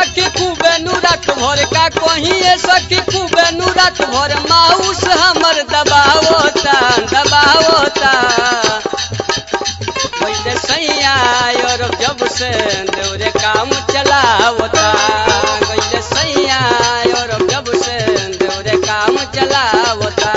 सखी खूबे नु रात भर का कहीं ये सखी खूबे नु रात भर माउस हमर दबावता दबावता वैसे सैया और जब से देवरे काम चलावता वैसे सैया और जब से देवरे काम चलावता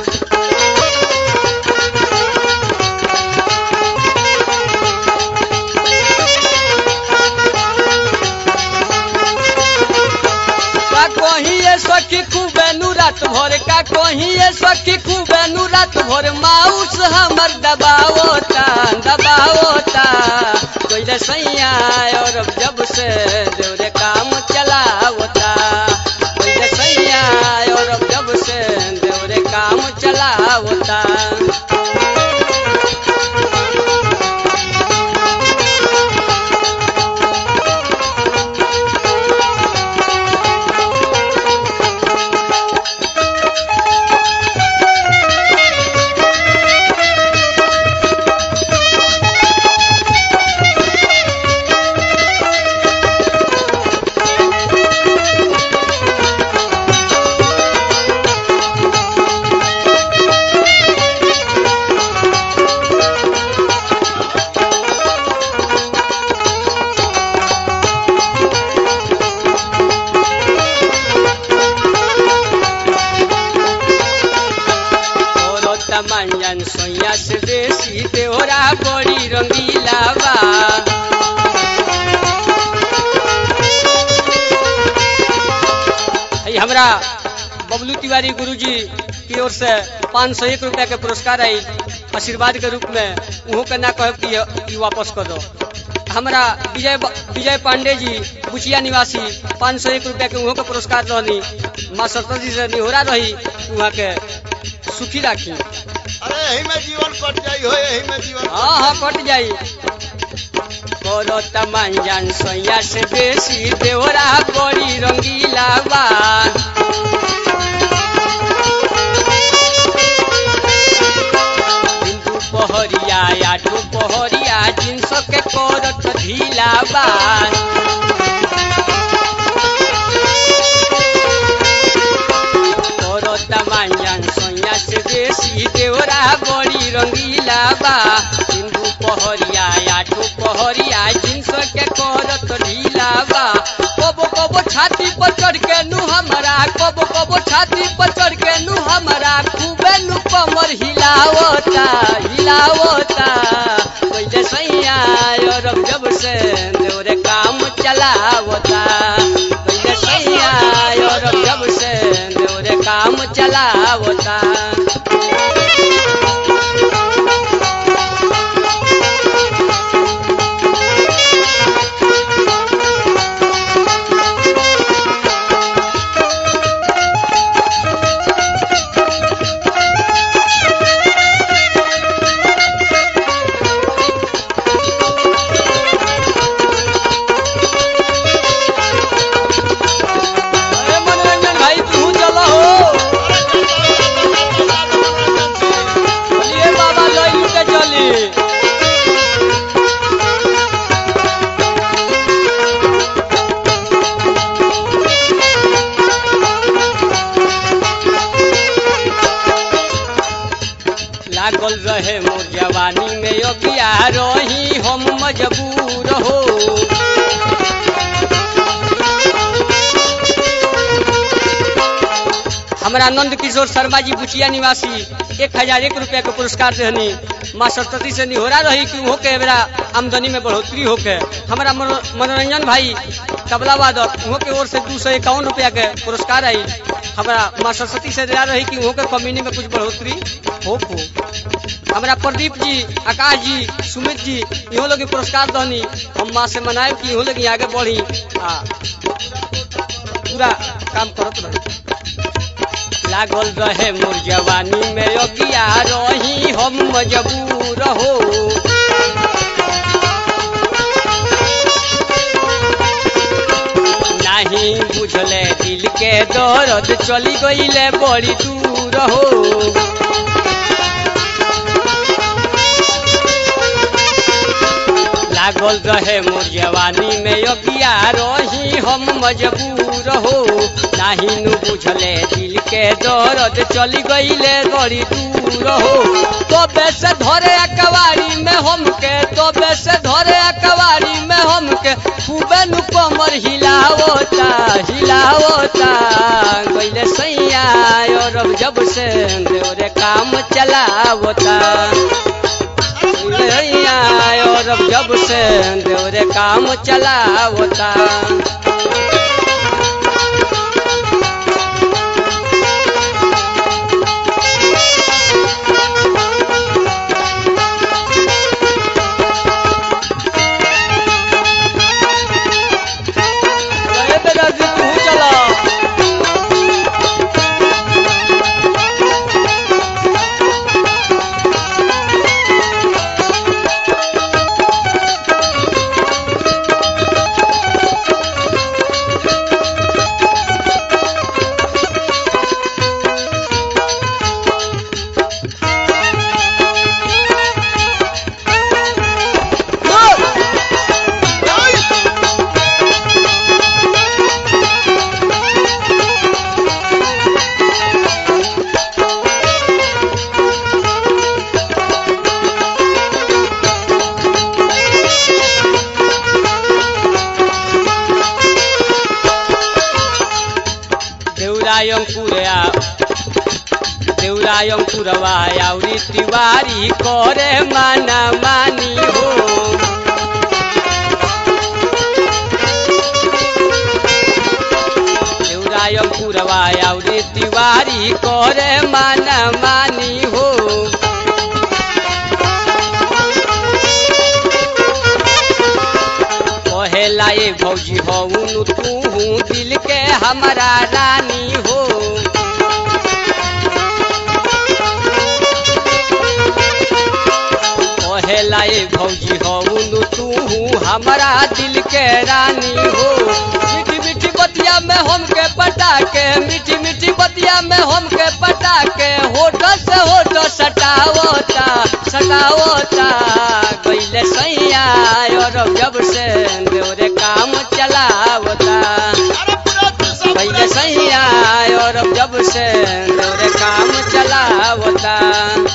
का कहीं ये सखी खूबे नु रात भर का कहीं ये सखी खूबे नु रात भर माउस हमर दबावता दबावता कोई सैया और जब से देवरे काम चलावता कोई सैया और जब से देवरे काम चलावता और तमंजन सोया से देसी तेरा बड़ी रंगीला बा हई हमरा बबलू तिवारी गुरुजी की ओर से पाँच सौ एक रुपया के पुरस्कार आई आशीर्वाद के रूप में उहो के ना कह कि ई वापस कर दो हमरा विजय विजय पांडे जी बुचिया निवासी पाँच सौ एक रुपया के उहो के पुरस्कार रहनी माँ सरस्वती से निहोरा रही वहाँ के सुखी राखी अरे यही में जीवन कट जाई हो यही में जीवन हाँ हाँ कट जाई करो तमंजन सोया से बेसी देवरा बड़ी रंगीला बा हिंदू पहरिया आठो पहरिया जिनस के करत ढीला बा करो तमंजन सोया से बेसी देवरा बड़ी रंगीला बा हिंदू पहरिया आठो पहरिया जिनस के करत ढीला बा कबो कबो छाती पर चढ़ के नु हमरा कबो कबो छाती पर चढ़ के नु हमरा खूबे नु कमर हिलावता हिलावता कोई सैया और जब से देवरे काम चलावता कोई सैया और जब से देवरे काम चलावता अरे मनोरंजन भाई तू चलो हो चलिए बाबा लई के चली लागल रहे मोर जवानी में अगिया रही हम मजबूर हो हमरा नंद किशोर शर्मा जी बुचिया निवासी एक हजार एक रुपया के पुरस्कार देहनी माँ सरस्वती से निहोरा रही कि हो के मेरा आमदनी में बढ़ोतरी होके हमारा मनो- मनोरंजन भाई तबला वादक उहो के ओर से दू सौ इक्यावन रुपया के पुरस्कार आई हमारा माँ सरस्वती से दया रही कि उहो के कम्युनी में कुछ बढ़ोतरी हो हो हमारा प्रदीप जी आकाश जी सुमित जी इहो लोग के पुरस्कार दहनी हम माँ से मनाए कि इहो लोग आगे बढ़ी आ पूरा काम करत रही लागल रहे मोर जवानी में अगिया रही हम मजबूर हो नाही बुझले दिल के दर्द चली गईले बड़ी दूर हो लागल रहे मोर जवानी में योगिया रही हम मजबूर हो नाही नु बुझले दिल के दर्द चली गईले बड़ी दूर हो तो से धरे अकवारी में हमके तो से धरे अकवारी में हमके खूबे नु कमर हिलावता हिलावता गईले सैया और अब जब से देवरे काम चलावता सैया और अब जब से देवरे काम चलावता अरे बेटा जी तू चला देउरायम पुरया देउरायम पुरवा आउरी तिवारी करे माना मानी हो देउरायम पुरवा आउरी तिवारी करे माना मानी हो कहेला ए भौजी हऊनु तू दिल के हमारा रानी हो कहेला ए भौजी हऊनु तू हमारा दिल के रानी हो मीठी मीठी बतिया में हमके पटा के मीठी मीठी बतिया में हमके पटा के होठ से होठ सटावता सटावता गईले सैया और जब से देवरे काम चलावता अरे पूरा तू सब पहले सैया और जब से देवरे काम चलावता